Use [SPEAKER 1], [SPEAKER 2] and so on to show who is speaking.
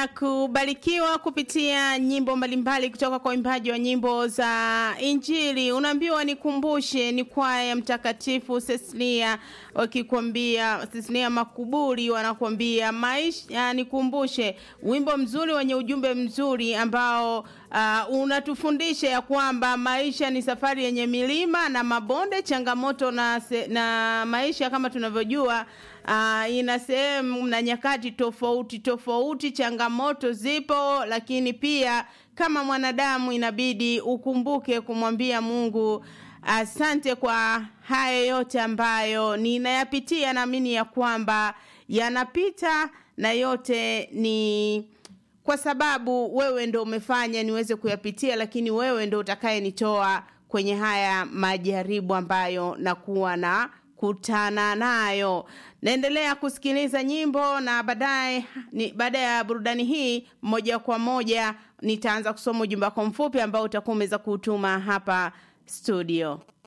[SPEAKER 1] kubarikiwa kupitia nyimbo mbalimbali kutoka kwa waimbaji wa nyimbo za Injili. Unaambiwa nikumbushe, ni kwaya ya Mtakatifu Cecilia wakikwambia, Cecilia Makuburi wanakwambia maisha, nikumbushe, wimbo mzuri wenye ujumbe mzuri ambao uh, unatufundisha ya kwamba maisha ni safari yenye milima na mabonde, changamoto na, se, na maisha kama tunavyojua uh, ina sehemu na nyakati tofauti tofauti, changamoto zipo, lakini pia kama mwanadamu inabidi ukumbuke kumwambia Mungu asante kwa haya yote ambayo ninayapitia. Naamini ya kwamba yanapita na yote ni kwa sababu wewe ndo umefanya niweze kuyapitia, lakini wewe ndo utakayenitoa kwenye haya majaribu ambayo nakuwa na kutana nayo. Naendelea kusikiliza nyimbo na baadaye, baada ya burudani hii, moja kwa moja nitaanza kusoma ujumbe wako mfupi ambao utakuwa umeweza kuutuma hapa studio.